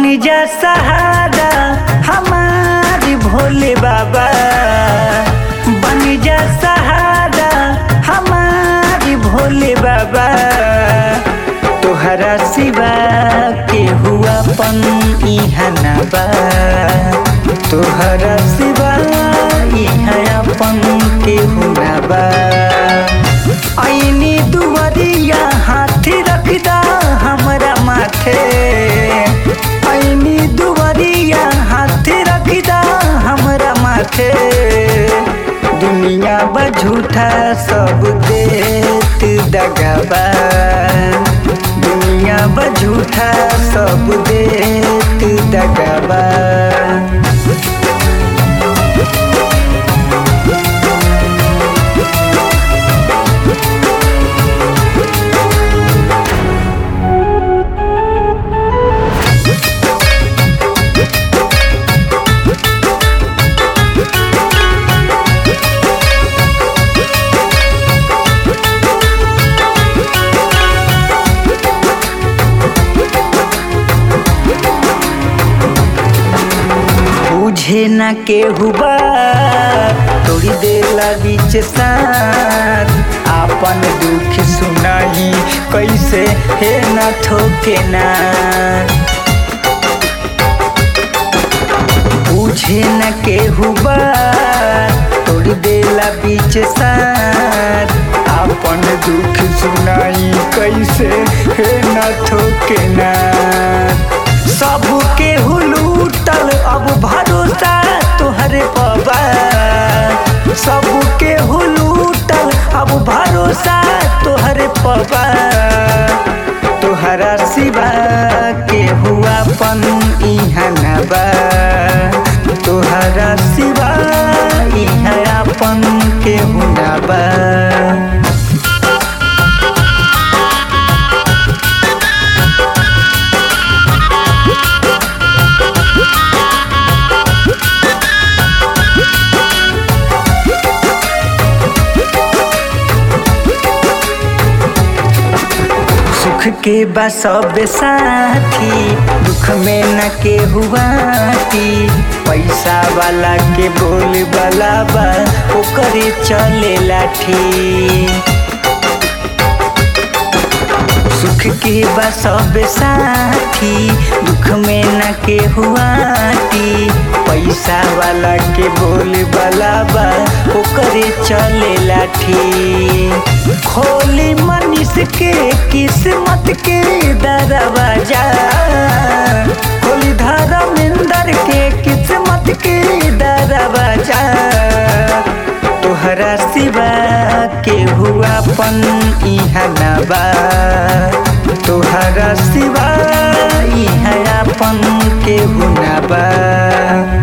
बन जा सहारा हमारी भोले बाबा बन जा सहारा हमारी भोले बाबा तोहरा सिवा के हुआ पन इहा ना बा तोहरा सिवा इहा अपन के हुना बा ऐनी दुवरिया हाथी रखदा हमरा माथे ऐनी दुवरिया हाथी रखदा हमरा माथे दुनिया बा झूठा सब देत दगाबा दुनिया बा झूठा सब देत दगाबा बुझे न के हुआ तोड़ी देला बीच साथ आपन दुख सुनाई कैसे हे न थोके ना बुझे न के हुआ तोड़ी देला बीच साथ आपन दुख सुनाई कैसे हे न थोके ना सबके हुलूटल अब भरोसा तोहरे पबा सबके हुलूटल अब भरोसा तोहरे पबा तोहरा सिवा के हुआ पन इहा ना बा तोहरा सिवा इहा अपन के हुना बा सुख के बा सब साथी दुख में न के हुआ पैसा वाला के बोल वाला बा ओकरे चले लाठी सुख के बा सब साथी दुख में न के हुआ पैसा वाला के बोल वाला बा ओकरे चले लाठी खोली मनीष के किस्मत के दरवाजा खोली धर्मेंद्र के किस्मत के दरवाजा तोहरा सिवा के हुआ पन इहा ना बा तोहरा सिवा इहा अपन के हुना बा